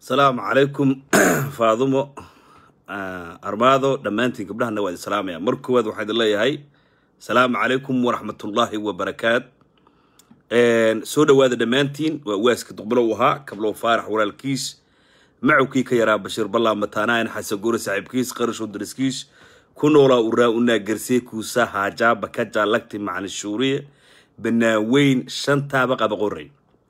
asalaamu calaykum faadumo armaado dhammaantiin gabdhahana waa idin salaamaya mar koowaad waxaa idin leeyahay asalaamu calaykum waraxmatullaahi wabarakaat soo dhowaada dhammaantiin waa waaska duqbalow ahaa kablow faarax walaalkiis macowkii ka yaraa bashiir ballaa mataanaayan xasan goore saaxiibkiis qarashow dariskiis ku noolaa uraa unaa garsee kuusa haajaaba ka jaalagti macalin shuuriye banaaweyn shantaaba qaba qorey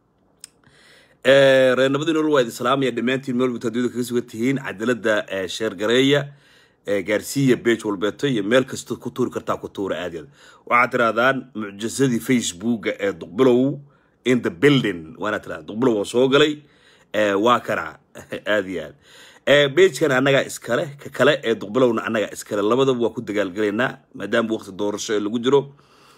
reer nabadii nolol waa idin salaamaya dhammaantiin meel walba adduunyada kaga sugan tihiin cadaalada sheergareeya gaarsiiya beej walbeeto iyo meel kastoo ku tuuri kartaa ku tuura aad yaad waxaad tirahdaan mucjisadii facebooka ee duqbilow in the building waana tirahda duqbilow waa soo galay waa kana aad iyo aad beejkan annagaa iskale ka kale ee duqbilowna annagaa iskale labadaba waa ku dagaalgalaynaa maadaama waqti doorasho ee lagu jiro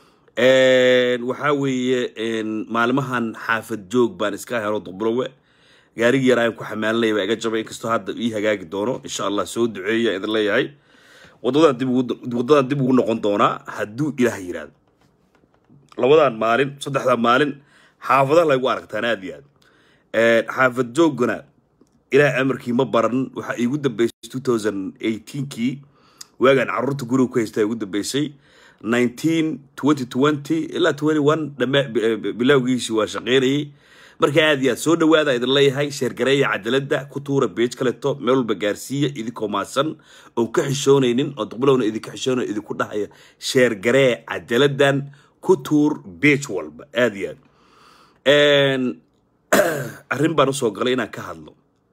waxaa weeye maalmahan xaafad joog baan iska helo duqbilowe gaarigii yar aan ku xamaalinaya baa iga jabay inkastoo hadda ii hagaagi doono insha allah soo duceeya idin leeyahay wadadaan dib ugu wadadaan dib ugu noqon doonaa hadduu ilaah yiraahdo labadan maalin saddexdan maalin xaafadaha laygu aragtaan aad iyo aad xaafad joogana ilaah amarkii ma baran waxaa iigu dambeysay two thousand eighteenkii waagaan carruurta guriga ku haystaa igu dambeysay nineteen twenty twenty ilaa twenty one dhama bilowgiisii waa shaqeynayay marka aad iyo aad soo dhawaada idin leeyahay sheergareeya cadaalada ku tuura beej kaleto meel walba gaarsiiya idinkoo maasan oon ka xishoonaynin oo duqbilowna idinka xishoonay idinku dhahaya sheergaree cadaaladan ku tuur beej walba aad iyo aad arrin baan usoo galay inaan ka hadlo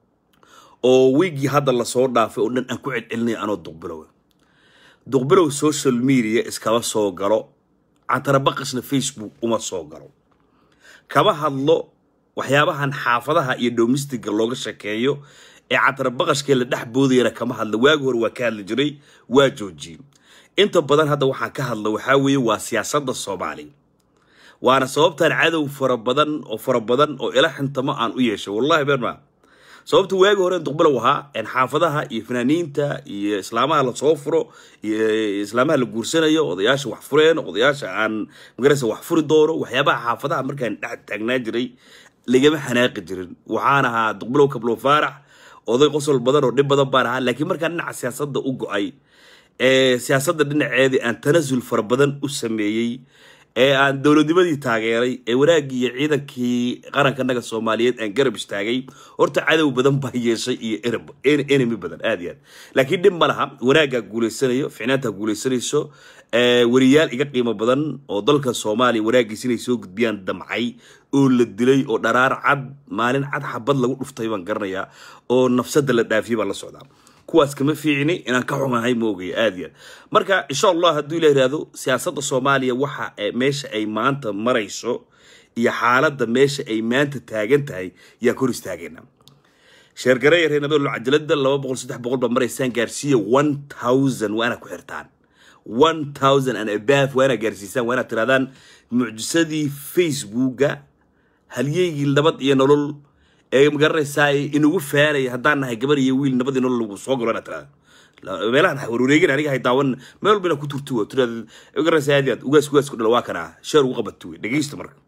oo wiigii hadda lasoo dhaafay oo dhan aan ku celcelinaya anoo duqbilow duqbilow social media iskama soo galo cantarabaqasna facebook uma soo galo kama hadlo waxyaabahan xaafadaha iyo domestiga looga shekeeyo ee cantarabaqashkee la dhex boodayana kama hadlo waagi hore waa ka hadli jiray waa joojiyey inta badan hadda waxaan ka hadla waxaa weeye waa siyaasadda soomaaliya waana sababtaan cadow fara badan oo fara badan oo ila xintamo aan u yeeshay wallahi beerma sababta waagi hore duqbilow ahaa xaafadaha iyo fanaaniinta iyo islaamaha lasoo furo iyo islaamaha la guursanayo odayaasha wax fureen odayaasha aan magaraysa wax furi doono waxyaabaha xaafadaha markaan dhex taagnaa jiray lagama xanaaqi jirin waxaan ahaa duqbilow kablow faarax oday qosol badan oo dhib badan baan ahaa laakiin markaan dhinaca siyaasadda u go-ay ee siyaasadda dhinaceedii aan tanasul fara badan u sameeyey ee aan dowladnimadii taageeray ee wanaaggii iyo ciidankii qarankanaga soomaaliyeed aan garab istaagay horta cadow badan baa yeeshay iyo enemy badan aad iyo aad laakiin dhib ma laha wanaaggaa guulaysanayo ficnaantaa guulaysanayso wariyaal iga qiimo badan oo dalka soomaaliya wanaaggiis inay soo gudbiyaan damcay oo la dilay oo dharaar cad maalin cad xabad lagu dhuftay baan garanayaa oo nafsada la dhaafiyay baan la socdaa kuwaas kama fiicni inaan ka xumahay moogaya aad iyo aad marka insha allah hadduu ila yihahdo siyaasadda soomaaliya waxa meesha ay maanta marayso iyo xaaladda meesha ay maanta taagan tahay yaa kor istaagayna sheergareeya reer nabadolo cajalada laba boqol saddex boqol baa maraysaan gaarsiiya one thousand waana ku xirtaan one thousand and abaf waana gaarsiisaan waana tirahdaan mucjisadii facebooka halyeygii nabad iyo nolol ee magaranaysaa inugu faanaya haddaan nahay gabar iyo wiil nabadii nolol lagu soo galo inaad tirahda meelahan warwareegin aniga hay daawan meel walba inaad ku turtuwa tirahda magaranaysaa aad aad ugaas ugaas ku dhala waa kana sheer ugu qabato wey dhegeysta marka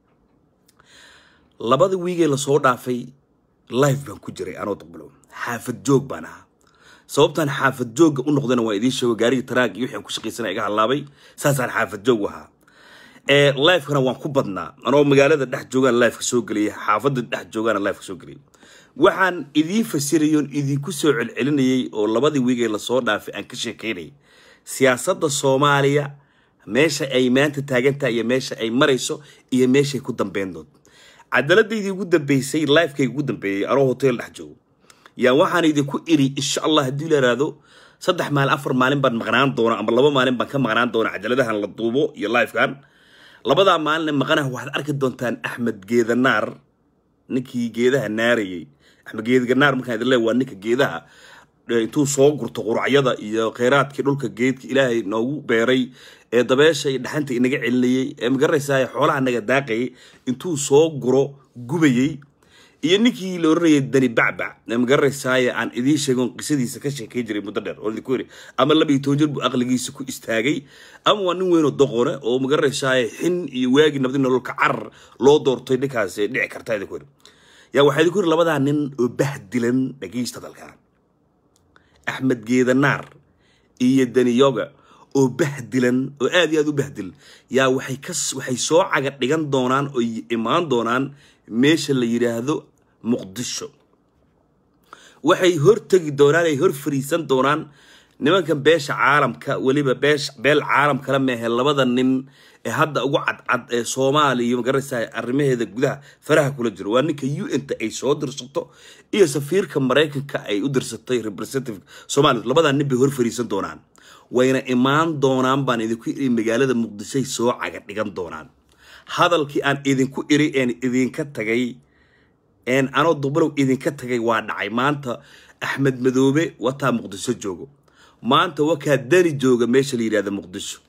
labada wiigee lasoo dhaafay live baan ku jiray anoo duqbilow xaafad joog baan ahaa sababtaan xaafad joogga u noqdana waa idiin sheego gaarigii taraag iyo wixii aan ku shaqaysanaya iga halaabay saasaan xaafad joog u ahaa livekana waan ku badnaa anoo magaalada dhex joogaan liveka soo geliyay xaafada dhex joogaana liveka soo geliyay waxaan idiin fasirayoon idinku soo celcelinayay oo labadii wiigee lasoo dhaafay aan ka sheekeynayay siyaasadda soomaaliya meesha ay maanta taagantahay iyo meesha ay marayso iyo meeshay ku dambeyn doonto cadaaladaydii ugu dambeysay livekayga ugu dambeeyey anoo hotel dhex joogo yaa waxaan idinku iri insha allah haddii la yihahdo saddex maalin afar maalin baan maqnaan doona ama laba maalin baan ka maqnaan doona cadaaladahan la duubo iyo livekan labadaa maalin maqanaha waxaad arki doontaan axmed geedanaar ninkii geedaha naarayay axmed geedanaar markaan idin leeyahay waa ninka geedaha intuu soo gurto quracyada iyo kheyraadkii dhulka geedka ilaahay noogu beeray ee dabeesha iyo dhaxanta inaga celinayay ee magaranaysaa xoolaha naga daaqayay intuu soo guro gubayay iyo ninkii la oranayay dani bacbac ee magaranaysaay aan idiin sheegon qisadiisa ka sheekay jiray muddo dheer oo idinku yiri ama laba iyo toban jir buu aqligiisa ku istaagay ama waa nin weynoo doqone oo magaranaysaay xin iyo waagii nabadi nololka carar loo doortay ninkaas dhici karta idinku yiri yaa waxaa idinku yiri labadaa nin oo bahdilan dhageysta dalkan axmed geedanaar iyo daniyoga oo bahdilan oo aad iyo aad u bahdilan yaa waxay ka waxay soo caga dhigan doonaan oo imaan doonaan meesha la yidhaahdo muqdisho waxay hortegi doonaan ay hor fariisan doonaan nimankan beesha caalamka weliba beesh beel caalam kala meehe labada nin ee hadda ugu cadcad ee soomaaliya magaraysaa arrimaheeda gudaha faraha kula jiro waa ninka u n ta ay soo dirsato iyo safiirka maraykanka ay u dirsatay representative somalia labadaa nin bay hor fariisan doonaan wayna imaan doonaan baan idinku iri magaalada muqdishoay soo caga dhigan doonaan hadalkii aan idinku iri een idinka tagay een anoo dubulow idinka tagay waa dhacay maanta axmed madoobe wataa muqdisho joogo maanta wakaa dani jooga meesha la yidhahda muqdisho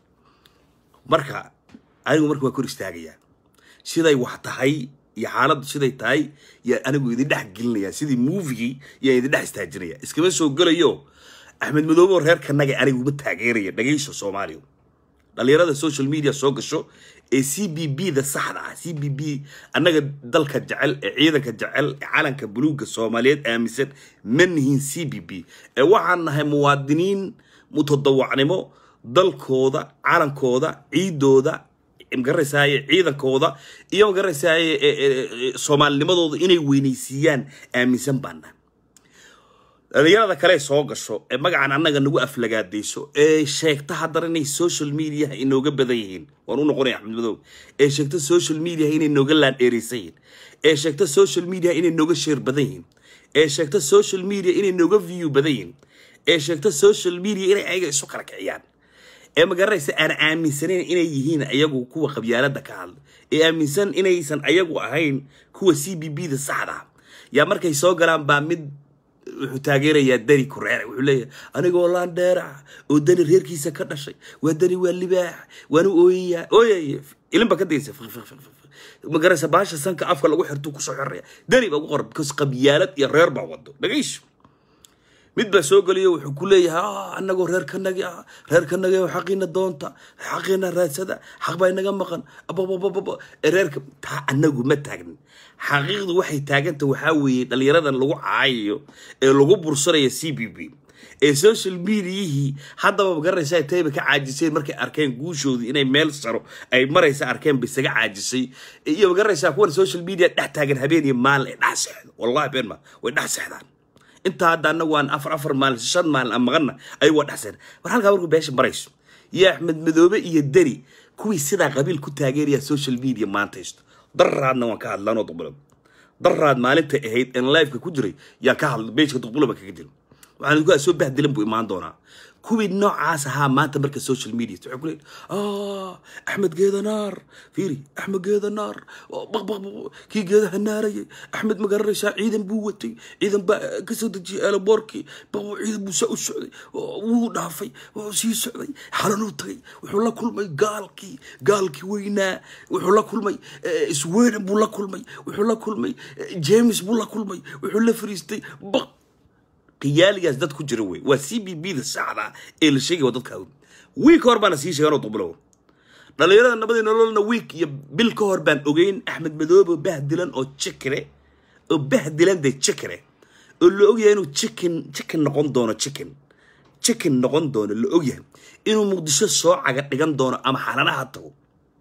marka anigu marka waa kor istaagayaa siday wax tahay iyo xaaladdu siday tahay yaa anigu idin dhex gelinaya sidii mouvigii yaa idin dhex istaajinaya iskama soo gelayo axmed madoobe oo reerkanaga anigu uma taageeraya dhagayso soomaaliya dhalinyarada social media soo gasho ee c b b da saxda ah c b b annaga dalka jecel ee ciidanka jecel ee calanka buluugga soomaaliyeed aaminsan ma nihin c b b ee waxaan nahay muwaadiniin mutadawacnimo dalkooda calankooda ciidooda magaranaysaaye ciidankooda iyo magaranaysaaye soomaalinimadooda inay weynaysiiyaan aaminsan baan nahay dhalinyarada kale soo gasho ee magacan annaga nagu aflagaadayso ee sheegta haddana inay social mediaha inooga badan yihiin waan u noqonaya axmed madow ee sheegta social mediaha inay nooga laandheeraysan yihiin ee sheegta social media inay nooga sheer badan yihiin ee sheegta social media inay nooga view badan yihiin ee sheegta social media inay ayaga isu kala kiciyaan ee magaranaysa aan aaminsanayn inay yihiin ayagu kuwa qabyaalada ka hadla ee aaminsan inaysan ayagu ahayn kuwa c b b da saxda ah yaa markay soo galaan baa mid wuxuu taageerayaa dani kureere wuxuu leeyahay anigoo laandheera oo dani reerkiisa ka dhashay waa dani waa libaax waanu ooyayaa ooyay ilinba ka daysa magaraysa baasha sanka afka lagu xirtuu kusoo xiraya dani baa ugu qoran because qabyaalad iyo reer baa wado dhagayso mid baa soo geliyo wuxuu ku leeyahay anagoo reerkanagi ah reerkanagi xaqiina doonta xaqiina raadsada xaq baa inaga maqan ababababa reerka taa anagu ma taagnin xaqiiqdu waxay taaganta waxaa weeye dhalinyaradan lagu caayayo ee lagu bursanayo c b b ee social mediayihii haddaba magaranaysaa tayba ka caajiseen markay arkeen guushoodii inay meel saro ay maraysa arkeen ba isaga caajisay iyo magaranaysaa kuwan social media dhex taagan habeen iyo maalin ay dhex seexdo wallahi been ma way dhex seexdaan intaa hadda annagu aan afar afar maalin shan maalin aan maqanna ayagoo dhexseen war halkaa markuu beesha marayso iyo axmed madoobe iyo deni kuwii sidaa qabiil ku taageeraya social media maantaysto daraadna waan ka hadlanoo duqbulo daraad maalintay ahayd en liveka ku jiray yaa ka hadla beeshka duqbulo baan kaga dilo waxaan idinku soo bahdilan buu imaan doonaa kuwii noocaas ahaa maanta marka social media waxay ku leeyihin axmed geedanaar fiiri axmed geedanaar baq baq kii geedaha naarayay axmed magaranaysaa ciidan buu watay ciidan baa kasoo dejiyay eelaboorkii baq ciidan buu saa u socday wuu dhaafay sii socday xalanuu tagay wuxuu la kulmay gaalkii gaalkii weynaa wuxuu la kulmay sweden buu la kulmay wuxuu la kulmay james buu la kulmay wuxuu la fariistay baq qiyaaligaas dad ku jira wey waa c b b da saxda ee la sheegay waa dadka wiik hor baana sii sheegan oo duqbulow dhalinyarada nabadii nololna wiik iyo bil ka hor baan ogeyn axmed madoobe oo bahdilan oo jikire oo bahdilan de jikire oo la ogyahay inuu chicken chicken noqon doono chicken chicken noqon doono la ogyahay inuu muqdisho soo caga dhigan doono ama xalanaha tago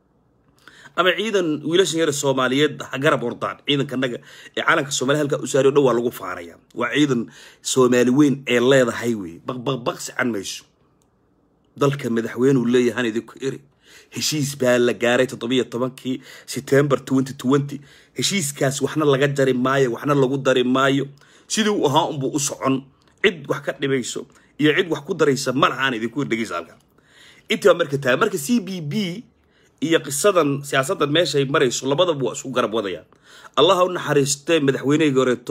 ama ciidan wiilashan yare soomaaliyeed ha garab ordaan ciidankanaga ee calanka soomaliya halkaa u saariyo dhan waa lagu faaraya waa ciidan soomaali weyn ee leedahay wey baqbaqbaq sican mayso dalka madaxweynuu leeyahan idinku iri heshiis baa la gaaray toddobiyo tobankii september twenty twenty heshiiskaas waxna laga jari maayo waxna lagu dari maayo sidii uu ahaa unbuu u socon cid wax ka dhibayso iyo cid wax ku daraysa ma lahaan idinku dhegeysa halka intii baa marka tahay marka c b b iyo qisadan siyaasaddan meeshay marayso labadaba waa isku garab wadayaan allaha u naxariistee madaxweynehii horeeto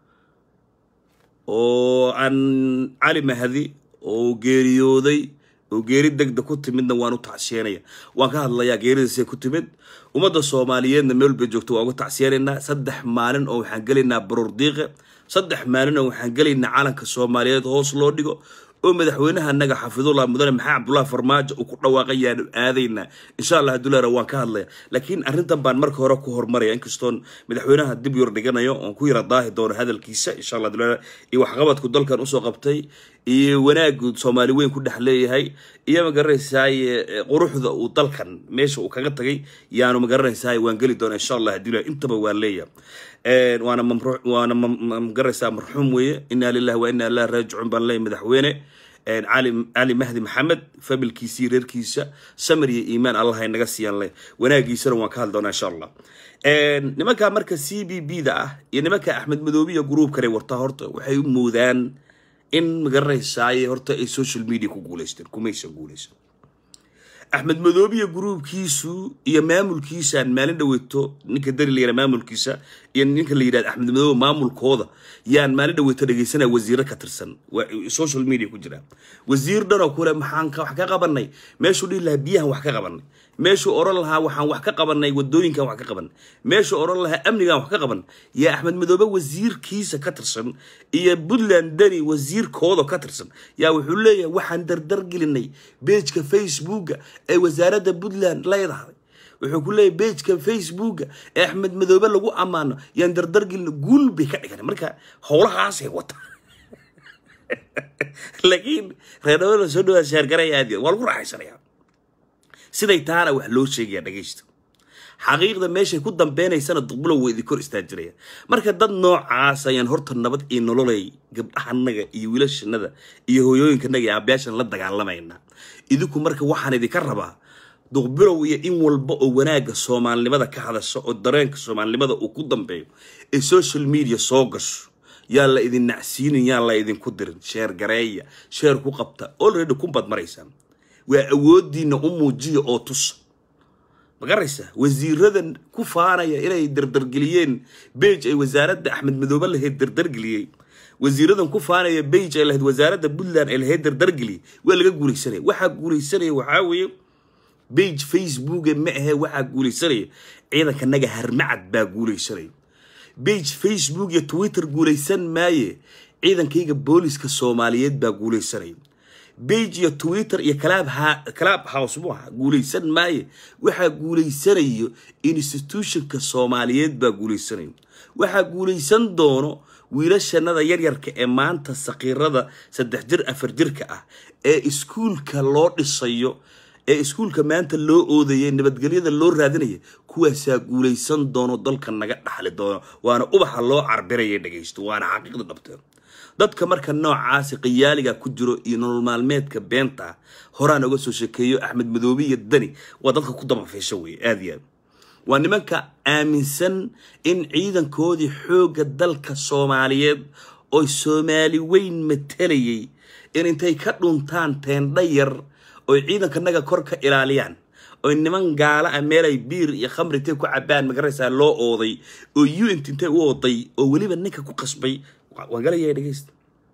oo aan cali mahadi oo geeriyooday oo geeri degda ku timidna waan u tacsiyeenaya waan ka hadlayaa geeridiisay ku timid ummadda soomaaliyeedna meel bay joogto waa uga tacsiyeenaynaa saddex maalin oo waxaan gelaynaa baroor diiqe saddex maalin oo waxaan gelaynaa calanka soomaaliyeed hoos loo dhigo oo madaxweynaha naga xafidullah mudane maxamed cabdullahi farmaajo uu ku dhawaaqay yaanu aadaynaa insha allah haduleera waan ka hadlaya laakiin arrintan baan marka hore ku hormaraya inkastoon madaxweynaha dib yar dhiganayo oon ku yara daahi doono hadalkiisa insha allah haduleera iyo waxqabadku dalkan usoo qabtay iyo wanaagu soomaali weyn ku dhex leeyahay iyo magaranaysaay quruxda uu dalkan meesha uu kaga tagay yaanu magaranaysaay waan geli doona insha allah haduleera intaba waan leeyahay waana mamru waana magaranaysaa marxuum weeye inaa lillahi wa inaa ilahi raajicuun baan leeyahay madaxweyne cali cali mahdi maxamed familkiisii reerkiisa samir iyo iimaan allah ay naga siiyaan le wanaagiisana waan ka hadli doonaa insha allah nimanka marka c b b da ah iyo nimanka axmed madoobiya gruubkane wartaa horta waxay u moodaan in magaranaysaay horta ay social media ku guuleysteen kumaysan guuleysan axmed madoobiya gruubkiisu iyo maamulkiisaan maalin dhaweyto ninka dari la yihah maamulkiisa iyo ninka la yidhahda axmed madoobe maamulkooda yaan maalin dhaweyto dhegeysanaya wasiiro ka tirsan social media ku jira wasiir dhanoo kule maxaan wax ka qabanay meeshuu dhihi lahaa biyahan wax ka qabanay meeshuu oran lahaa waxaan wax ka qabanay wadooyinkan wax ka qabanay meeshuu oran lahaa amnigan wax ka qabanay yaa axmed madoobe wasiirkiisa ka tirsan iyo puntland dani wasiirkooda ka tirsan yaa wuxuu leeyahay waxaan dardar gelinay beejka facebooka ee wasaaradda puntland leedahay wuxuu ku leeyahay beejka facebooka ee axmed madoobe lagu ammaano yaan dardar gelina guul bay ka dhigan marka howlahaasay wata laakiin reerdhawada soo dhawaad sheergaraya aad waa lagu raaxaysanaya siday taana wax loo sheegaya dhagaysta xaqiiqda meeshay ku dambeynaysana duqbulow waa idin kor istaajiraya marka dad noocaas ayaan horta nabad iyo nololay gabdhahanaga iyo wiilashanada iyo hooyooyinkanaga iyo aabayaashan la dagaalamayna idinku marka waxaan idinka rabaa duqbilow iyo in walba oo wanaagga soomaalinimada ka hadasha oo dareenka soomaalinimada uu ku dambeeyo ee social media soo gasho yaa la idin nacsiinin yaa la idinku dirin sheer gareeya sheer ku qabta olready kunbaad maraysaan waa awoodiina u muujiya oo tusa magaraysaa wasiiradan ku faanaya inay dardargeliyeen beij ay wasaaradda axmed madoobe lahayd dardargeliyey wasiiradan ku faanaya beij ay lahayd wasaaradda puntland ay lahayd dardargeliyey waa laga guulaysanaya waxaa guulaysanaya waxaa weeye beij facebooke ma ahe waxaa guulaysanaya ciidankanaga harmacad baa guulaysanaya beij facebook iyo twitter guulaysan maaye ciidankayga booliska soomaaliyeed baa guulaysanaya beige iyo twitter iyo club house mu aha guulaysan maaye waxaa guulaysanayo institutionka soomaaliyeed baa guulaysanayo waxaa guulaysan doono wiilashanada yaryarka ee maanta sakiirada saddex jir afar jirka ah ee iskuulka loo dhisayo ee iskuulka maanta loo oodaya nabadgelyada loo raadinaya kuwaasaa guulaysan doono dalka naga dhaxli doono waana ubaxa loo carbiraya dhagaysto waana xaqiiqda dhabteen dadka marka noocaasi qiyaaliga ku jiro iyo nolol maalmeedka beenta ah horaan oga soo sheekeeyo axmed madoobe iyo dani waa dadka ku dabafeesho weye aada iyo aad waa nimanka aaminsan in ciidankoodii xoogga dalka soomaaliyeed oo soomaali weyn matalayay in intay ka dhuntaan teendha yar oy ciidankanaga kor ka ilaaliyaan oy niman gaala ah meelay biir iyo khamri intay ku cabaan magaraysaa loo ooday oo uint intay u ooday oo weliba ninka ku qasbay waan galaya dhegeysta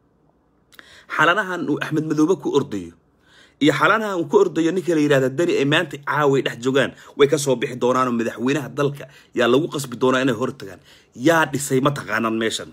xalanahan uu axmed madoobe ku ordayo iyo xalanahan uu ku ordayo ninka la yidhahda dani ay maanta caaway dhex joogaan way kasoo bixi doonaanoo madaxweynaha dalka yaa lagu qasbi doonaa inay hor tagaan yaa dhisay ma taqaanaan meeshan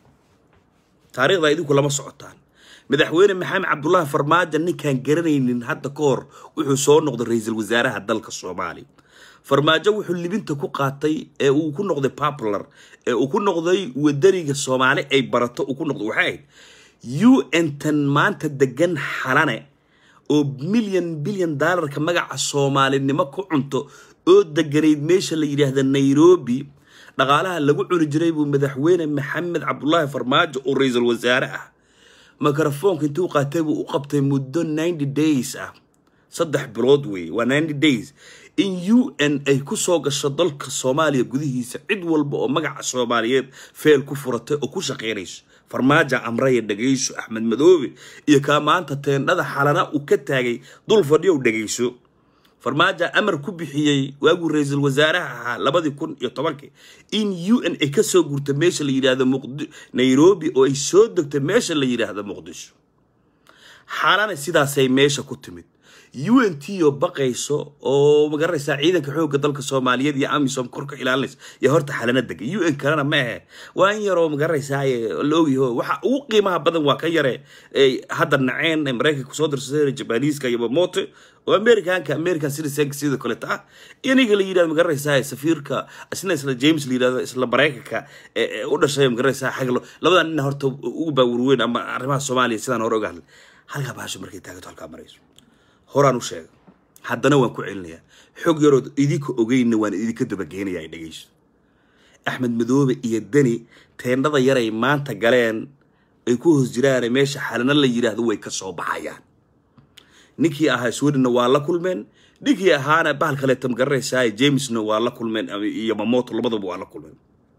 taariikhda idinku lama socotaan madaxweyne maxamed cabdullaahi farmaajo ninkaan garanaynin hadda ka hor wuxuu soo noqday ra-iisul wasaaraha dalka soomaaliya farmaajo wuxuu libinta ku qaatay ee uu ku noqday popular ee uu ku noqday wadaniga soomaali ay barato uu ku noqday waxay ahayd u n tan maanta degan xalane oo milyan bilyan daalarka magaca soomaalinimo ku cunto oo deganayd meesha la yidhaahda nairobi dhaqaalaha lagu cuni jiray buu madaxweyne maxamed cabdulaahi farmaajo oo ra-iisul wasaare ah microfoonka intuu qaatay buu u qabtay muddo ninety days ah saddex bilood weeye waa ninety days in u n ay ku soo gasho dalka soomaaliya gudihiisa cid walba oo magaca soomaaliyeed feel ku furatay oo ku shaqaynayso farmaajo amraya dhegayso axmed madoobe iyo kaa maanta teendhada xalana uu ka taagay dul fadhiyow dhegayso farmaajo amar ku bixiyey waaguu ra-iisul wasaaraha ahaa labadii kun iyo tobankii in u n ay kasoo gurta meesha la yidhaahdo muqdi nairobi oo ay soo degto meesha la yidhaahdo muqdisho xalana sidaasay meesha ku timid u n t oo baqayso oo magaranaysaa ciidanka xoogga dalka soomaaliyeed iyo amisom korka ilaalinaysa iyo horta xalana dega u n kalena ma ahe waa in yaroo magaranaysaa la ogyaho waxa ugu qiimaha badan waa ka yare hadda naceen ee maraykanka kusoo dirsadeen jabaniiska iyo mamote oo americanka american citizenka sidoo kaleeta ah iniga la yidhahdo magaranaysaa safiirka isna isla james la yidhahdo isla maraykanka ee u dhashay magaranaysaa xaglo labadan nina horta ugu baawurweyn ama arrimaha soomaaliya sidaan hore oga hadlay halkaa bahasho markay taagato halkaa marayso horaan u sheega haddana waan ku celinayaa xog yarood idinka ogeyna waan idinka dabageenaya ay dhegeyso axmed madoobe iyo deni teendhada yaray maanta galeen ay ku hoos jiraane meesha xalana la yidhaahdo way ka soo baxayaan ninkii ahaa swedhenna waa la kulmeen ninkii ahaana bahal kaleeta magaranaysaa jamesna waa la kulmeen iyo mamoto labadaba waa la kulmeen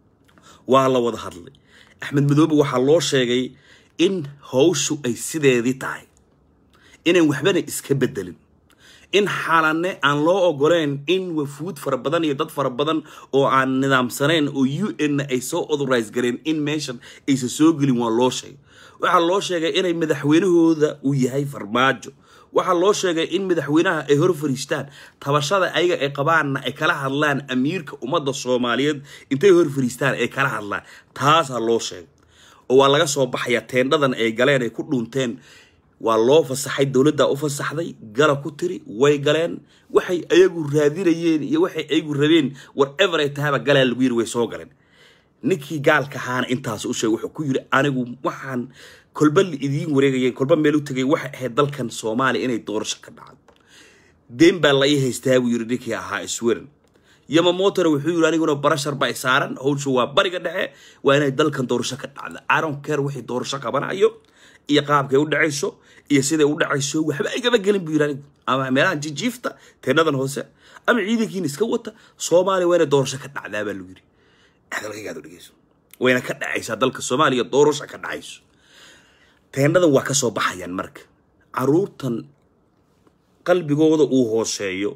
waa la wada hadlay axmed madoobe waxaa loo sheegay in hawshu ay sideedii tahay inaan waxbana iska bedelin in xalane aan loo ogoleyn in wafuud fara badan iyo dad fara badan oo aan nidaamsanayn oo u n-na ay soo authorize gareen in meeshan aysan soo gelin waa loo sheegay waxaa loo sheegay inay madaxweynahooda uu yahay farmaajo waxaa loo sheegay in madaxweynaha ay hor fariistaan tabashada ayaga ay qabaanna ay kala hadlaan amiirka ummadda soomaaliyeed intay hor fariistaan ay kala hadlaan taasaa loo sheegay oo waa laga soo baxayaa teendhadan ay galeen ay ku dhunteen waa loo fasaxay dowladdaa u fasaxday gala ku tiri way galeen waxay ayagu raadinayeen iyo waxay ayagu rabeen whatever ay tahaba galaa lagu yiri way soo galeen ninkii gaalka ahaana intaas u sheegay wuxuu ku yiri anigu waxaan kolba la idiin wareegayeen kolba meel u tegay waxay ahayd dalkan soomaaliya inay doorasho ka dhacdo deen baa la ii haystaa buu yiri ninkii ahaa sweden yamamotona wuxuu yiri aniguna barashar baa saaran howshu waa bariga dhexe waa inay dalkan doorasho ka dhacdo aron care wixii doorasho qabanayo iyo qaabkay u dhacayso iyo siday u dhacayso waxba igama gelin buu yiri anigu ama meelaha jijiifta teenadan hoose ama ciidankiina iska wata soomaaliya waa inay doorasho ka dhacdaa baa lagu yiri hadalkaygaad u dhegeyso wayna ka dhacaysaa dalka soomaaliya doorasho ka dhacayso teenadan waa ka soo baxayaan marka caruurtan qalbigooda uu hooseeyo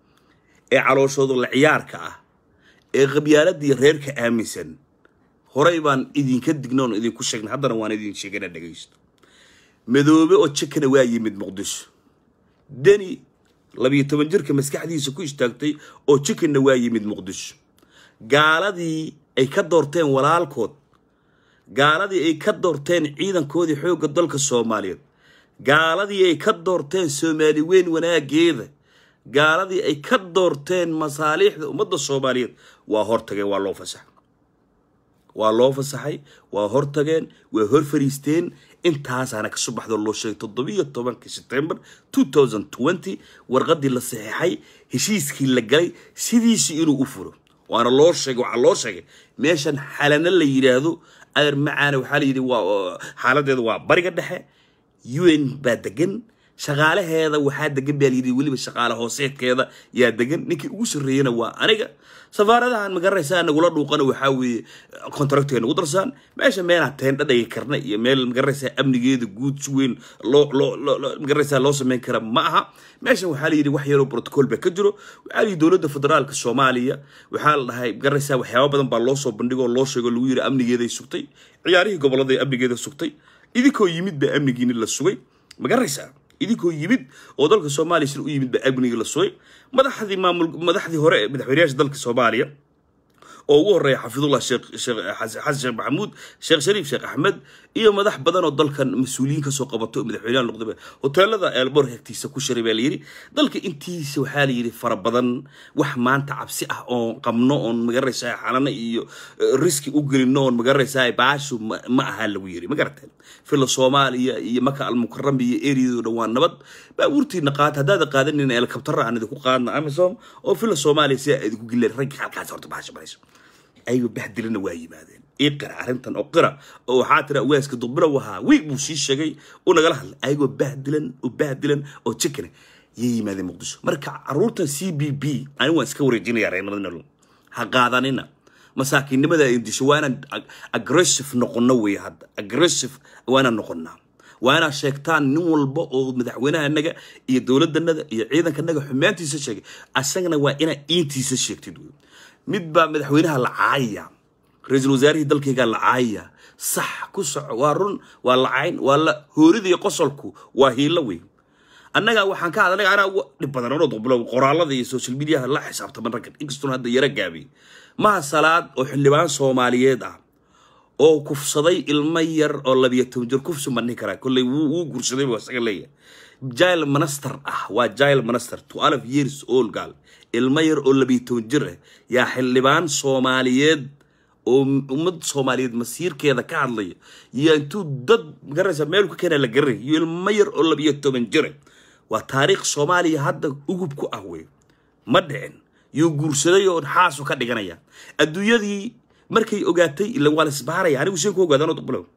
ee calooshooda la ciyaarka ah ee qabyaaladii reerka aaminsan horey baan idinka dignoon idinku sheegnay haddana waan idin sheegana dhegaysto madoobe oo jekana waa yimid muqdisho deni labiyo toban jirka maskaxdiisa ku istaagtay oo jekanna waa yimid muqdisho gaaladii ay ka doorteen walaalkood gaaladii ay ka doorteen ciidankoodii xoogga dalka soomaaliyeed gaaladii ay ka doorteen soomaali weyn wanaageeda gaaladii ay ka doorteen masaaliixda ummadda soomaaliyeed waa hortageen waa loo fasaxay waa loo fasaxay waa hortageen waa hor fariisteen intaasaana ka subaxdoo loo sheegay toddobiyo tobankii september two thousand twenty warqadii la saxeexay heshiiskii la galay sidiisii inuu u furo waana loo sheegay waxaa loo sheegay meeshan xalana la yidhaahdo adeer macaana waxaa la yidhi waa xaaladeeda waa bariga dhexe u n baa degan shaqaalaheeda waxaa degan baa layidhi weliba shaqaale hooseedkeeda yaa degan ninkii ugu sarreeyana waa aniga safaaradahan magaraysaa nagula dhuuqana waxaa weeye contractga nagu darsaan meesha meelaan teendha dhagi karna iyo meel magaraysaa amnigeeda guud si weyn loo loo magaraysaa loo sameyn kara ma aha meeshan waxaa layidhi wax yaroo protocol baa ka jiro waxaa layidhi dowladda federaalka soomaaliya waxaa la dhahay magaraysaa waxyaaba badan baa loo soo bandhigoo loo sheego lagu yidhi amnigeeday sugtay ciyaarihii gobolladay amnigeeda sugtay idinkoo yimid baa amnigiini la sugay magaraysaa idinkoo yimid oo dalka soomaaliya sida u yimid baa amnigii la sugay madaxdii maamul madaxdii hore ee madaxweynayaasha dalka soomaaliya oo ugu horreeya xafidullah sheekh sheekh xasan sheekh maxamuud sheekh shariif sheekh axmed iyo madax badan oo dalkan mas-uuliyiin kasoo qabato madaxweynaha noqdaba hoteelada eelbor hegtiisa ku shiray baa layidhi dalka intiisa waxaa layidhi fara badan wax maanta cabsi ah oon qabno oon magaraysaa xalano iyo riski u gelino oon magaraysaa baashu ma aha lagu yiri ma garateen fila soomaaliya iyo maka almukaram iyo eriyadoo dhan waa nabad baabuurtiina qaata haddaada qaadanin eelkabtara aan idinku qaadna amisom oo fila soomaaliya sidaa idinku gileen ragga halkaas horta baasha marayso ayagoo bahdilana waa yimaadeen ii qira arrintan oo qira oo waxaa tira waaska duqbira wahaa wiig buu sii sheegay u nagala hadlay ayagoo bahdilan oo bahdilan oo jikana yay yimaadeen muqdisho marka caruurtan c b b ani waan iska wareejinaya reernimada ha qaadanina masaakiinnimada ay disho waa inaan aggressive noqono weeye hadda aggressive waa inaan noqonaa waa inaad sheegtaan nin walba oo madaxweynahanaga iyo dowladanaga iyo ciidankanaga xumaantiisa sheegay asagana waa inaad iintiisa sheegtid wey mid baa madaxweynaha la caayaya ra-iisul wasaarihii dalkaygaa la caayaya sax ku soco waa run waa la cayn waa la hoorida iyo qosolku waa hiilo wey annaga waxaan ka hadlay anaa ugu dhib badan anoo duqbulo qoraalada iyo social mediaha la xisaabtaman raggan inkastoon hadda yara gaabiyey maha salaad oo xildhibaan soomaaliyeed ah oo kufsaday ilmo yar oo labiyo toban jir kufsi ma dhihi karaa kolley wuu wuu guursaday buu isaga leeyahay jail minister ah waa jail minister twelve years old gal ilmo yar oo labiyo toban jir ah yaa xildhibaan soomaaliyeed oo ummad soomaaliyeed masiirkeeda ka hadlaya iyo intuu dad magaranaysa meel ka keena la garanay iyo ilmo yar oo labiyo toban jira waa taariikh soomaaliya hadda ugub ku ah wey ma dhicin yuu guursaday oo xaasu ka dhiganaya adduunyadii markay ogaatay ila waa la isbaaraya anigu seen ku ogaadaan oo duqbulow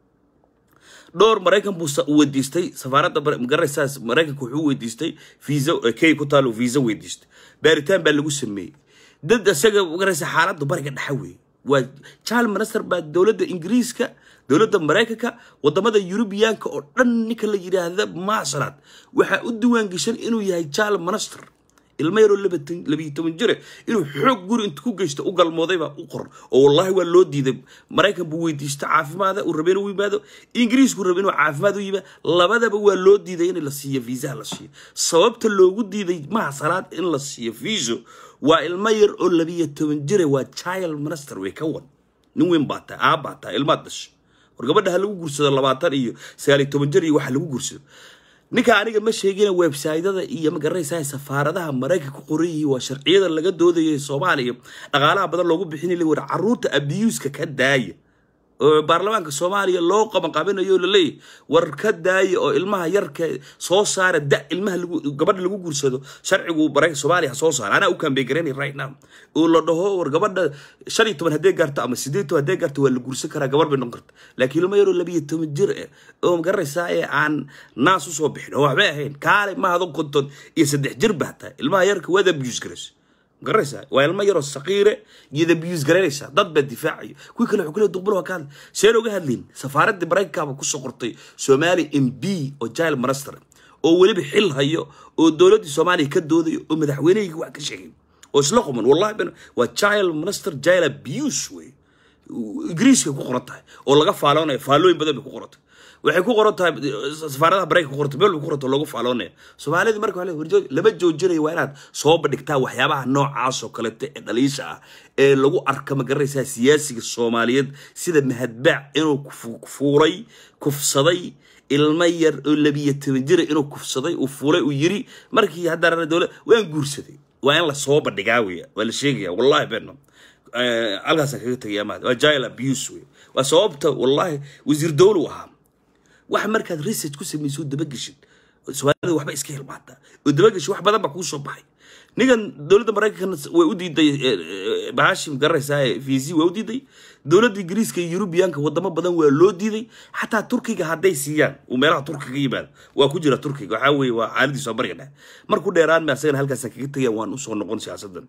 dhowr maraykan buu sa- weydiistay safaaradda Mar- magaranaysaas maraykanka wuxuu weydiistay visa key ku taalo visa weydiistay baaritaan baa lagu sameeyey dad isaga magaranaysa xaaladda bariga dhexa weeye waa jaal minister baa dowladda ingiriiska dowladda maraykanka wadamada yurubiyaanka oo dhan ninka la yidhaahda maasalaad waxaa u diwaan geshan inuu yahay jaal minister ilmo yaroo labatan- labiyo toban jire inuu xoog guri intu ku geysto u galmooday baa u qor oo wallahi waa loo diiday maraykan buu weydiista caafimaada uu rabay inuu yimaado ingiriisku rabay inuu caafimaad u yimaado labadaba waa loo diiday in la siiyo viisaha la siiyo sababta loogu diiday maha salaad in la siiyo viiso waa ilmo yar oo labiyo toban jire waa child minister way ka wan nin weyn baa tahay aab baa tahay ilmaad dhashay war gabadha ha lagu guursado labaatan iyo sagaal iyo toban jir iyo waxa lagu guursado ninka aniga ma sheegina websaydyada iyo magaranaysaa safaaradaha maraykanka ku qoran yihiin waa sharciyada laga doodayo ee soomaaliya dhaqaalaha badan loogu bixinay war caruurta abuuska ka daaya oo baarlamaanka soomaaliya loo qabanqabinayo oo laleeyahy war ka daaya oo ilmaha yarka soo saara da ilmaha lagu gabadha lagu guursado sharcigu maraykanka soomaaliya ha soo saara anaa u kaambey garanay right now oo la dhaho war gabadha shan iyo toban haddee gaarto ama sideed toban haddee gaarto waa la guursan karaa gabar bay noqon karta laakiin ilmo yaroo labiyo toban jir eh oo magaranaysaa ee aan naas usoo bixin oo waxbay ahayn kaale mahado konton iyo saddex jir baa tahay ilmaha yarka waad abuse garaysa garanaysaa waa ilmo yaroo saqiire iyada biyus garanaysaa dad baa difaacayo kuwii kale wuxuu kale duqbul waa ka hadlay seen oga hadlayn safaaraddii maraykankaaba kusoo qortay soomaali m b oo jail minister oo weliba xil hayo oo dowladdii soomaaliya ka doodayo oo madaxweynehayga wax ka sheegay oo isla quman wallahi ben waa jail minister jail abuse wey ingiriiska ku qoran tahay oo laga faaloonayo faallooyin badan bay ku qoran tahay waxay ku qoran tahay safaaradaha maraykanka ku qoranta meel bay ku qoranta loogu faaloonaya soomaalida marka waxaa warjoog lama joojinayo waa inaad soo bandhigtaa waxyaabaha noocaas oo kalete ee dhaliisha ah ee lagu arka magaranaysaa siyaasiga soomaaliyeed sida mahadbaac inuu kufu- fuulay kufsaday ilmo yar oo labiyo toban jira inuu kufsaday uu fuulay uu yiri markii haddana dowlad waan guursaday waa in la soo bandhigaa weya waa la sheegaya wallahi beenno halkaasaan kaga tegaya maad waa jail abuse wey waa sababta wallahi wasiir dowlu ahaa wax markaad research ku samayso dabageshid soomaalida waxba iska hilmaataa oo dabageshid wax badan baa kuu soo baxay ninkan dowladda maraykankana way u diiday bahashim garanaysaa vc waa u diiday dowladda ingiriiska iyo yurubiyaanka wadamo badan waa loo diiday xataa turkiga hadday siiyaan uu meelaha turkiga yimaado waa ku jira turkiga waxaa weeye waa xaaladiisa bariga dhexe marku dheeraan ma asagana halkaasaan kaga tegaya waan usoo noqon siyaasadan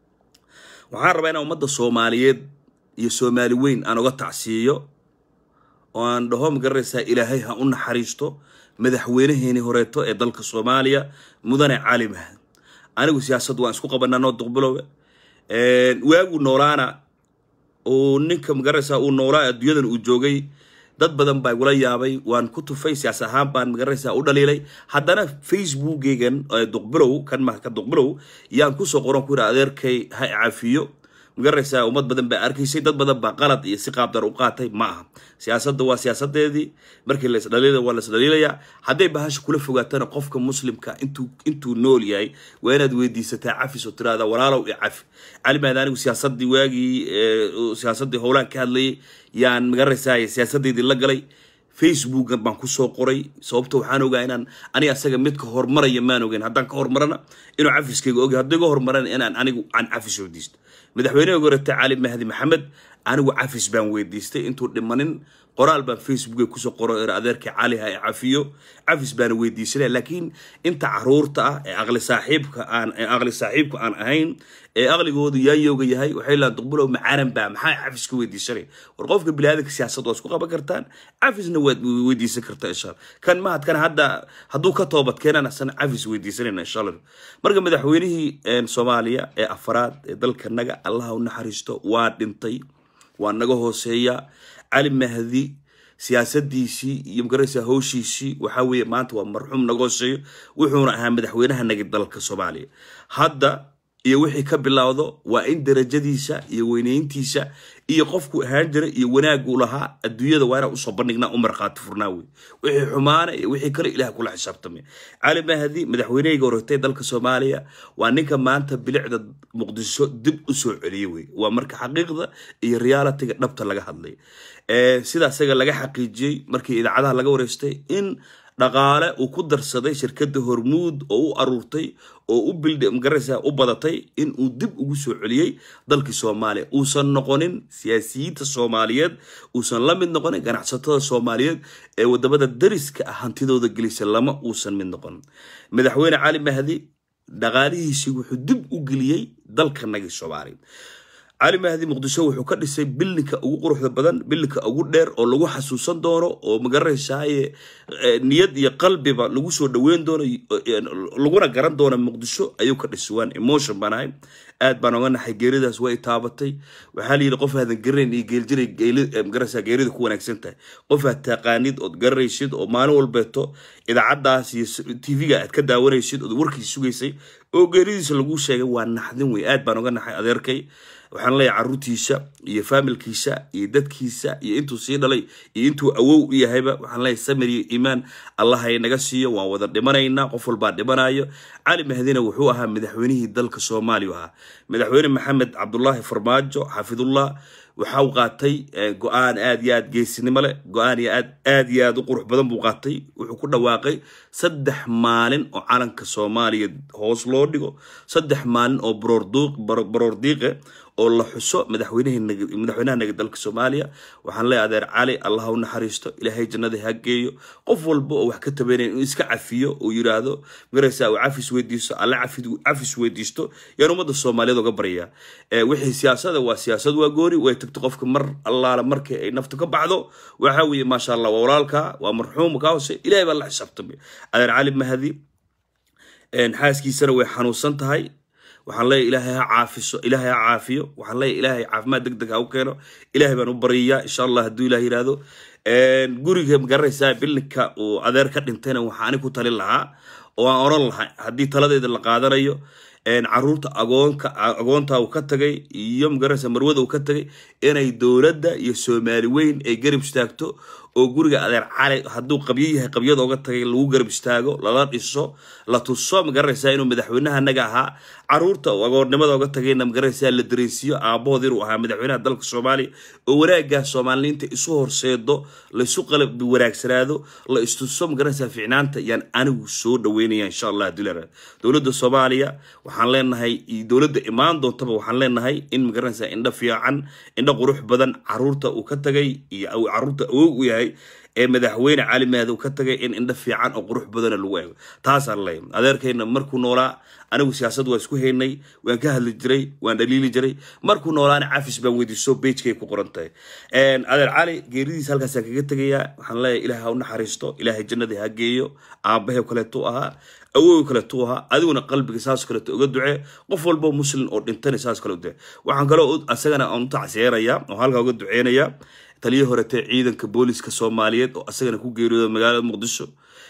waxaan rabaa inaan ummadda soomaaliyeed iyo soomaali weyn aan uga tacsiiyo oo aan dhaho magaranaysaa ilaahay ha u naxariisto madaxweynaheeni horeeto ee dalka soomaaliya mudane cali mahad anigu siyaasad waan isku qabanaa noo duqbilowe waagu noolaana oo ninka magaranaysaa uu noolaa adduunyadan uu joogay dad badan baa igula yaabay waan ku tufay siyaas ahaan baan magaranaysaa u dhaliilay haddana facebookeygan ee duqbilow kan maha ka duqbilow yaan kusoo qoran ku yidhi adeerkay ha cafiyo magaranaysaa ummad badan baa arkaysay dad badan baa qalad iyo si qaabdar u qaatay ma aha siyaasadda waa siyaasadeedii markii la isdhaliila waa la isdhaliilayaa hadday bahasha kula fogaatana qofka muslimka intuu intuu nool yahay waa inaad weydiisataa cafis oo tiraahdaa walaalow i cafi calimaad anigu siyaasadii waagii siyaasadii howlaan ka hadlayay yaan magaranaysaa siyaasadeydii la galay facebookan baan kusoo qoray sababta waxaan ogaa inaan aniga asaga midka horumaraya maan ogeyn haddaan ka horumarana inuu cafiskayga ogay haddii ga horumarana inaan anigu aan cafis weydiisto madaxweyneha gorata cali mahdi maxamed anigu cafis baan weydiistay intuu dhimanin qoraal baan facebooka kusoo qoro er adeerka cali ha cafiyo cafis baana weydiisanaya laakiin inta caruurta ah ee aqli saaxiibka aan ee aqli saaxiibka aan ahayn ee aqligoodu yaayooga yahay waxay lahaan duqbulow macaran baa maxaa cafis ka weydiisanaya war qofka biniaadanka siyaasad waa isku qaban kartaan cafisna waad weydiisan kartaa insha allah kan mahadkan hadda hadduu ka toobad keenan asana cafis weydiisanayna insha allah marka madaxweynihii soomaaliya ee afaraad ee dalkanaga allaha u naxariisto waa dhintay waa naga hooseeya cali mahdi siyaasadiisii iyo magaraysa howshiisii waxaa weeye maanta waa marxuum naga hooseeyo wuxuuna ahaa madaxweynaha nagi dalka soomaaliya hadda iyo wixii ka bilowdo waa in darajadiisa iyo weynayntiisa iyo qofku ahaan jira iyo wanaaguu lahaa adduunyada waa inaan usoo bandhignaa u markhaati furnaa wey wixii xumaana iyo wixii kale ilaah kula xisaabtamay cali mahdi madaxweynehayga horeytay dalka soomaaliya waa ninka maanta bilicda muqdisho dib u soo celiyey wey waa marka xaqiiqda iyo realitiga dhabta laga hadlay sida isaga laga xaqiijiyey markii idaacadaha laga wareystay in dhaqaale uu ku darsaday shirkadda hormuud oo u aruurtay oo u bildh magaraysa u badatay in uu dib ugu soo celiyey dalkii soomaaliya uusan noqonin siyaasiyiinta soomaaliyeed uusan la mid noqonin ganacsatada soomaaliyeed ee wadamada dariska ah hantidooda gelisa lama uusan mid noqon madaxweyne cali mahdi dhaqaalihiisii wuxuu dib u geliyey dalkanagii soomaaliya cali mahdi muqdisho wuxuu ka dhisay bilinka ugu quruxda badan bilinka ugu dheer oo lagu xasuusan doono oo magaranaysaaye niyad iyo qalbiba lagu soo dhaweyn doono laguna garan doono muqdisho ayuu ka dhisay waan emotion baan ahay aad baan oga naxay geeridaas way taabatay waxaa la yidhi qof aadan garanayn iyo geeljiray magaraysaa geerida ku wanaagsan tahay qof aad taqaanid ood garanaysid oo maalin walbeeto idaacadaas iyo tv-ga aad ka daawanaysid ood warkiis sugaysay oo geeridiisa lagu sheegay waa naxdin wey aad baan oga naxay adeerkay waxaan leeyahay caruurtiisa iyo faamilkiisa iyo dadkiisa iyo intuu sii dhalay iyo intuu awow u yahayba waxaan leeyahay samir iyo iimaan allahay naga siiyo waan wada dhimanaynaa qof walbaa dhimanayo cali mahdina wuxuu ahaa madaxweynihii dalka soomaaliya ahaa madaxweyne maxamed cabdulaahi farmaajo xaafidullah waxa uu qaatay go-aan aad iyo aad geesinimo leh go-aan iyo aad aad iyo aad u qurux badan buu qaatay wuxuu ku dhawaaqay saddex maalin oo calanka soomaaliya hoos loo dhigo saddex maalin oo baroor diiqe oo la xuso madaxweynaha naga dalka soomaaliya waxaan leeyahay adeer cali allah u naxariisto ilaahay jannada ha geeyo qof walba oo wax ka tabanaya inuu iska cafiyo uu yiraahdo magaraysaa uu cafis weydiisto alle cafis weydiisto yaan ummadda soomaaliyeed oga baryaa wixii siyaasada waa siyaasad waa gooni way tagto qofka mar allaala markii ay naftu ka baxdo waxa weeye maasha allah waa walaalka waa marxuum ka hoose ilahay baa la xisaabtamay adeer cali mahdi xaaskiisana way xanuunsan tahay waxaan leeyahy ilaahay ha caafiso ilaahay ha caafiyo waxaan leeyahy ilaahay caafimaad deg deg ha u keeno ilaahay baan u baryayaa insha allah hadduu ilah yihahdo guriga magaranaysaa bilinka uu adeer ka dhintayna waxaa ani ku talin lahaa oo aan oran lahay haddii taladeeda la qaadanayo caruurta agoonka agoonta uu ka tagay iyo magaranaysa marwada uu ka tagay inay dowladda iyo soomaali weyn ay garab istaagto oo guriga adeer cali hadduu qabyo yahay qabyada oga tagay lagu garab istaago lala dhiso la tuso magaranaysaa inuu madaxweynaha naga ahaa caruurta agoonnimada oga tagayna magaranaysaa la dareysiyo aabahood inuu ahaa madaxweynaha dalka soomaaliya oo wanaaggaas soomaaliniinta isu horseedo laisu qalab wanaagsanaado la istuso magaranaysaa ficnaanta yaan anigu soo dhaweynaya insha allah haddii la dowladda soomaaliya waxaan leenahay dowladda imaan doontaba waxaan leenahay in magaranaysaa indho fiican indho qurux badan caruurta uu ka tagay iyo caruurta awoog u yahay ee madaxweyne cali mahdi uu ka tagay in indho fiican oo qurux badana lagu eego taasaan leeyahay adeerkayna markuu noolaa anigu siyaasad waa isku haynay waan ka hadli jiray waan dhaliili jiray markuu noolaana cafis baan weydiiso beijkay ku qoran tahay adeer cali geeridiisa halkaasaan kaga tegayaa waxaan leeyahay ilaahay ha u naxariisto ilaahay jannadii ha geeyo aabahe kaleetu ahaa awow kaleetu ahaa adiguna qalbiga saas kaleeto uga ducee qof walbo muslim oo dhintana saas kale u ducee waxaan kaloo asagana aan u tacsiyeenayaa oo halkaa uga duceynayaa taliya horetee ciidanka booliska soomaaliyeed oo asagana ku geeriyooda magaalada muqdisho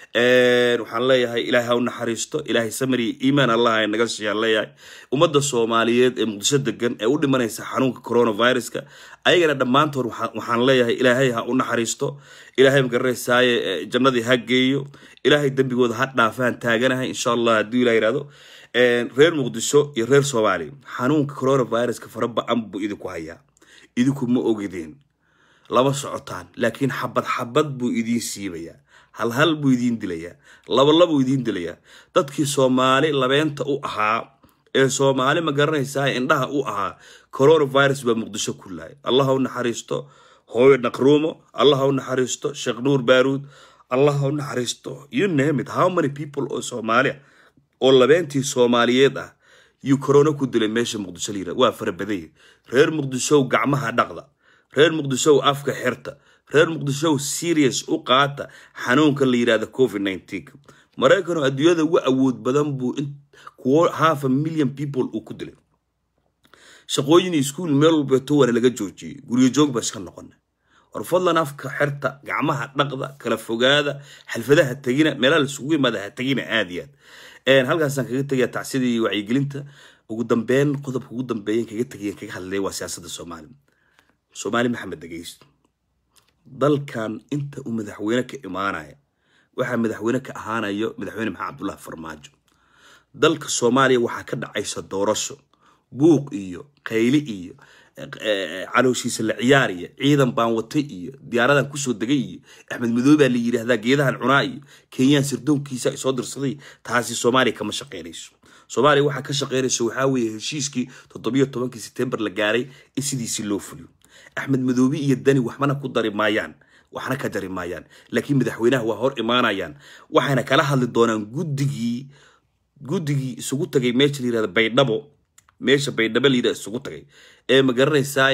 waxaan leeyahay ilaahay ha u naxariisto ilaahay samari iyo iimaan allah ay naga siiyaan leeyahay ummadda soomaaliyeed ee muqdisho degan ee u dhimanaysa xanuunka coronaviruska ayagana dhammaantood waxaan leeyahay ilaahay ha u naxariisto ilaahay magaranaysaye jannadii ha geeyo ilaahay dembigooda ha dhaafaan taaganahay insha allah hadduu ilah yihahdo reer muqdisho iyo reer soomaaliya xanuunka coronaviruska fara ba-an buu idinku hayaa idinku ma ogideen lama socotaan laakiin xabad xabad buu idiin siibayaa hal hal buu idiin dilayaa labalabuu idiin dilayaa dadkii soomaali labeenta u ahaa ee soomaali ma garanaysaa indhaha u ahaa coronavirus baa muqdisho ku lahay allah ha u naxariisto hooyo naqruumo allah ha u naxariisto sheekh nuur baaruud allah ha u naxariisto you name it how many people oo soomaaliya oo labeentii soomaaliyeed ah yuu corona ku dilay meesha muqdisho la yirahdo waa farabadanya reer muqdishow gacmaha dhaqda reer muqdishow afka xirta reer muqdishow serious u qaata xanuunka la yirahda covid nineteen maraykan oo adduunyada ugu awood badan buu kuwo half a million people uu ku dilay shaqooyin iskuul meel walbeeto waana laga joojiyey guryo joog baa iska noqona war fadlan afka xerta gacmaha dhaqda kala fogaada xalfadaha tegina meelaha laisugu yimaada ha tegina aad iyo aad halkaasaan kaga tegaya tacsidii wacyigelinta ugu dambeyn qodobka ugu dambeeyan kaga tegayan kaga hadlay waa siyaasadda soomaaliya soomaali maxamed dhegeysto dalkan inta uu madaxweyne ka imaanaya waxaa madaxweyne ka ahaanayo madaxweyne maxamed cabdullahi farmaajo dalka soomaaliya waxaa ka dhacaysa doorasho buuq iyo qayli iyo calooshiisa la ciyaar iyo ciidan baan watay iyo diyaaradan kusoo degay iyo axmed madoobe baa la yidhaahdaa geedahan cunaa iyo kenyaan sirdoonkiisa ay soo dirsaday taasi soomaaliya kama shaqeynayso soomaaliya waxaa ka shaqeynaysa waxaa weeye heshiiskii toddobiyo tobankii setembar la gaaray in sidiisii loo fuliyo axmed madoobe iyo dani waxbana ku dari maayaan waxna ka jari maayaan laakiin madaxweynaha waa hor imaanayaan waxayna kala hadli doonaan guddigii guddigii isugu tagay meesha la yirahda baydhabo meesha baydhabo la yidhahda isugu tagay ee magaranaysaa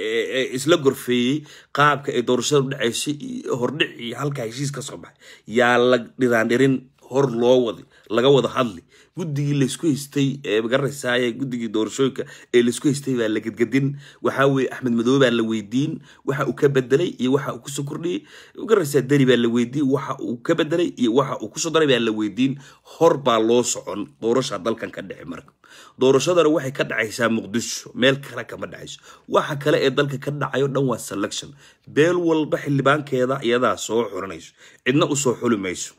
isla gorfeeyey qaabka ay doorashada u dhaceysay hordhicii halkaa heshiis ka soo baxay yaa la dhiraandhirin hor loo waday laga wada hadli guddigii laysku haystay ee magaranaysaa guddigii doorashooyinka ee laysku haystay baa la gedgedin waxaa weeye axmed madoobe baa la weydiin waxa uu ka bedelay iyo waxa uu kusoo kordhiyey magaranaysaa deri baa la weydiin waxa uu ka bedelay iyo waxa uu kusoo daray baa la weydiin hor baa loo socon doorasha dalkan ka dhici marka doorashadana waxay ka dhacaysaa muqdisho meel kale kama dhacayso waxa kale ee dalka ka dhacayo dhan waa selection beel walba xildhibaankeeda iyadaa soo xuranayso cidna usoo xuli mayso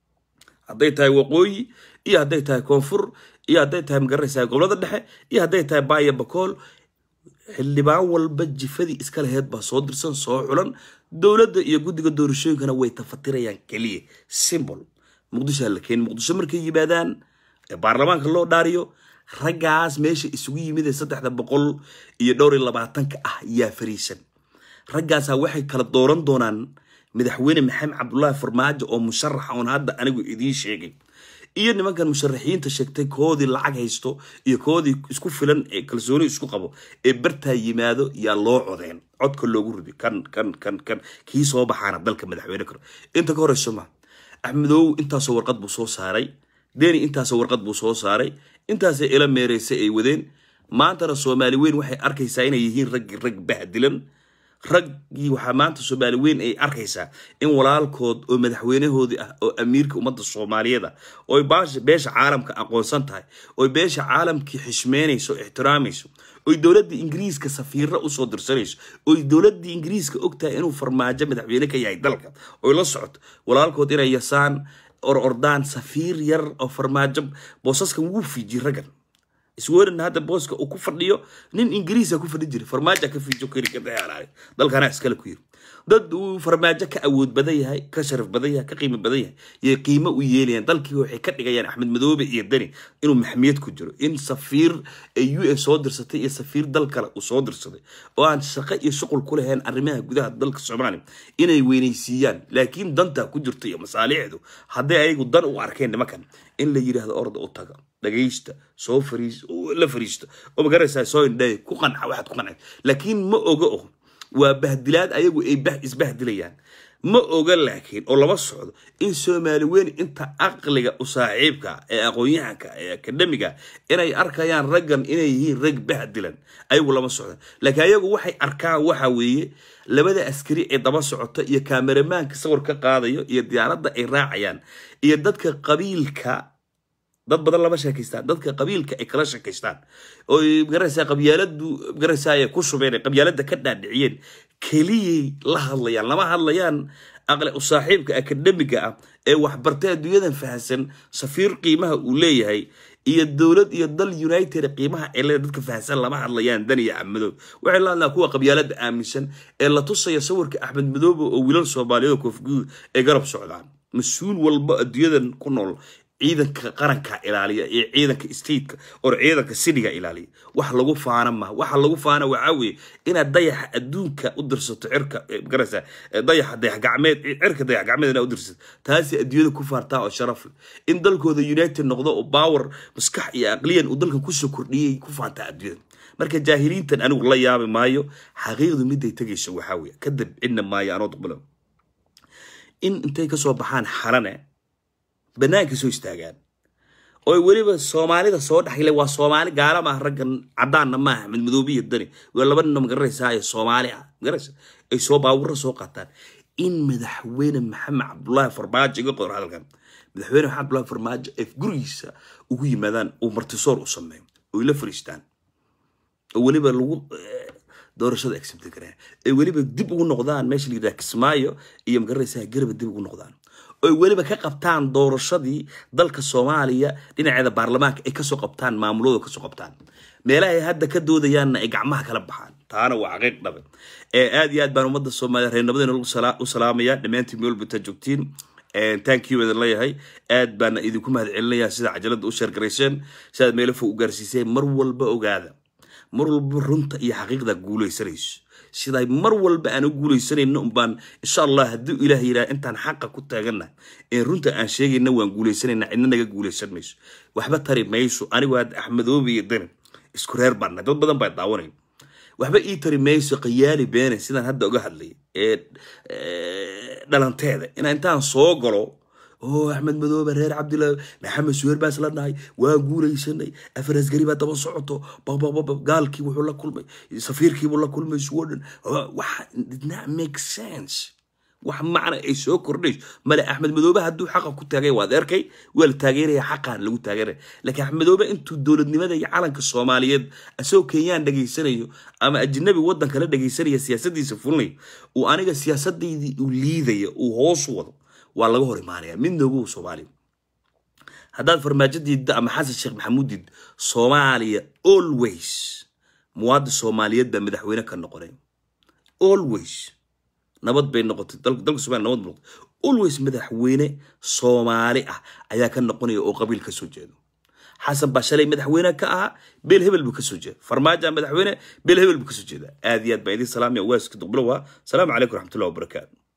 hadday tahay waqooyi iyo hadday tahay koonfur iyo hadday tahay magaranaysaa gobolada dhexe iyo hadday tahay baaya bakool xildhibaan walba jifadii iska laheyd baa soo dirsan soo xulan dowladda iyo guddiga doorashooyinkana way tafatirayaan keliya simbol muqdishoa la keeni muqdisho markay yimaadaan ee baarlamaanka loo dhaariyo raggaas meesha isugu yimid ee saddexda boqol iyo dhowr iyo labaatanka ah yaa fariisan raggaasaa waxay kala dooran doonaan madaxweyne maxamed cabdullaahi farmaajo oo musharaxa oon hadda anigu idiin sheegay iyo nimankan musharaxiinta sheegtay koodii lacag haysto iyo koodii isku filan ee kalsooni isku qabo ee bartaa yimaado yaa loo codeen codka loogu ridi kan kan kan kan kii soo baxaana dalka madaxweyne karo inta ka horeyso ma axmedow intaasoo warqad buu soo saaray deni intaasoo warqad buu soo saaray intaasay ila meereysay ay wadeen maantana soomaali weyn waxay arkaysaa inay yihiin raggii rag bahdilan raggii waxaa maanta soomaali weyn ay arkaysaa in walaalkood oo madaxweynahoodii ah oo amiirka ummadda soomaaliyeed ah oy beesha caalamka aqoonsan tahay oy beesha caalamkii xishmeynayso o ixtiraamayso oy dowladda ingiriiska safiira usoo dirsanayso oy dowladda ingiriiska ogtahay inuu farmaajo madaxweyne ka yahay dalka oy la socoto walaalkood inay yasaan or ordaan safiir yar oo farmaajo boosaskan wuu fiiji raggan iswerin hadda booska uu ku fadhiyo nin ingiriisa ku fadhi jiray farmaajo ka fiijo kari ka dayaalay dalkana iskale ku yiri dad uu farmaajo ka awood badan yahay ka sharaf badan yahay ka qiimo badan yahay yay qiimo u yeelayaan dalkii waxay ka dhigayaan axmed madoobe iyo deni inuu maxmiyad ku jiro in safiir ee u s soo dirsatay iyo safiir dal kale uu soo dirsaday oo aan shaqo iyo shuqul ku lahayn arrimaha gudaha dalka soomaaliya inay weynaysiiyaan laakiin danta ku jirto iyo masaalixdu hadday ayagu dan u arkeen nimankan in la yidhaahdo orda u taga dhagaysta soo fariis la fariisto oo magaraysaa soo indhay ku qanca waxaad ku qancay laakiin ma oga o waa bahdilaad ayagu ay bah isbahdilayaan ma oga laakiin oo lama socdo in soomaali weyn inta aqliga u saaxiibka ee aqoon-yahanka ee akademiga inay arkayaan raggan inay yihiin rag bahdilan ayagu lama socda laakiin ayagu waxay arkaan waxa weeye labada askari ee daba socota iyo kameramaanka sawir ka qaadayo iyo diyaaradda ay raacayaan iyo dadka qabiilka dad badan lama sheekaystaan dadka qabiilka ay kala sheekaystaan oy magaraysaa qabyaaladu magaraysaa ay ku shubeen ay qabyaalada ka dhaadhiciyeen keliyay la hadlayaan lama hadlayaan aqli u saaxiibka akademiga ah ee waxbartay adduunyadan fahansan safiir qiimaha uu leeyahay iyo dowlad iyo dal united qiimaha ee leeda dadka fahansan lama hadlayaan dan iyo amadow waxay la hadlaan kuwa qabyaalada aaminsan ee la tusaya sawirka axmed madoobe oo wiilal soomaaliyeed oo koofguud ay garab socdaan mas-uul walba adduunyadan ku nool ciidanka qaranka ilaaliya iyo ciidanka stateka oo ciidanka sidiga ilaaliya wax lagu faana ma waxa lagu faana waxaa weeye inaad dayaxa adduunka u dirsato cirka magaraysa dayaxa dayax gacmeed cirka dayax gacmeed inaad u dirsato taasi adduunyada ku faartaa oo sharaf leh in dalkooda united noqdo oo power maskax iyo aqliyan uu dalkan kusoo kordhiyay ku faantaa adduunyada marka jaahiliintan anigu la yaabi maayo xaqiiqdu miday tegayso waxaa weeye ka dabcinna maayo anoo duqbalo in intay kasoo baxaan xalane banaanka soo istaagaan oo weliba soomaalida soo dhexgale waa soomaali gaala maaha raggan caddaanna maaha mid madoobi iyo dani waa laba ninoo magaranaysaa ee soomaali ah magaraysa ay soo baabuurra soo qaataan in madaxweyne maxamed cabdullaahi farmaajo iga qor hadalkan madaxweyne maxamed cabdullaahi farmaajo ay gurigiisa ugu yimaadaan uu martisoor u sameeyo oo la fariistaan oo weliba lagu eh, doorashada accept gareen ay weliba dib ugu noqdaan meesha la yidhaha kismaayo iyo magaranaysaa garaba dib ugu noqdaan oy weliba ka qabtaan doorashadii dalka soomaaliya dhinaceeda baarlamaanka ay kasoo qabtaan maamulooda kasoo qabtaan meelaha ay hadda ka doodayaanna ay gacmaha kala baxaan taana waa xaqiiq dhabe ee aad iyo aad baan ummadda soomaaliya reernimadayna lagu sala- u salaamaya dhammaantiin meel walba joogtiin thank you idin leeyahay aad baana idinku mahad celinayaa sida cajalada u sheergarayseen sidaad meelo fog u gaarsiiseen mar walba ogaada mar walba runta iyo xaqiiqda guulaysanayso siday mar walba aan u guulaysanayno umbaan insha allah haddii ilaah yidhaha intaan xaqa ku taagana ee runta aan sheegayna waan guuleysanayna cidna naga guuleysan mayso waxba tari mayso anigu had axmedoobi iyo dani isku reer baana dad badan baa daawanay waxba ii tari mayso qayaali beene sidaan hadda uga hadlay ee ee, dhalanteeda inaan intaan soo galo oo axmed madoobe reer cabdillah maxamed suheer baa isla nahay waa guulaysanay afar asgari baa daba socoto babababa gaalkii wuxuu la kulmay safiirkiibuu la kulmay sweden waxa did not make sense wax macna ay soo kordhayso male axmed madoobe hadduu xaqa ku taagay waad arkay waa la taageeraya xaqaan lagu taageeraya laakiin axmed madoobe intuu dowladnimada iyo calanka soomaaliyeed asagoo kenyaan dhageysanayo ama ajnabi waddan kala dhageysanaya siyaasadiisa fulinayo uu aniga siyaasadaydii uu liidaya uu hoos u wado waa laga hor imaanaya mid noogu soomaaliya haddaad farmaajo diidda ama xasan sheekh maxamuud diidda soomaaliya always muwaadin soomaaliyeed baa madaxweyne ka noqonay always nabad bay noqotay dal- dalka soomaaliya nabad bay noqotay always madaxweyne soomaali ah ayaa ka noqonaya oo qabiil ka soo jeedo xasan baa shalay madaxweyne ka ahaa beel hebel buu ka soo jeeda farmaajo madaxweyne beel hebel buu ka soo jeeda aad iyo aad baan idin salaamaya waaska duqbilow ah salaamu calaykum waraxmatullahi wabarakaatu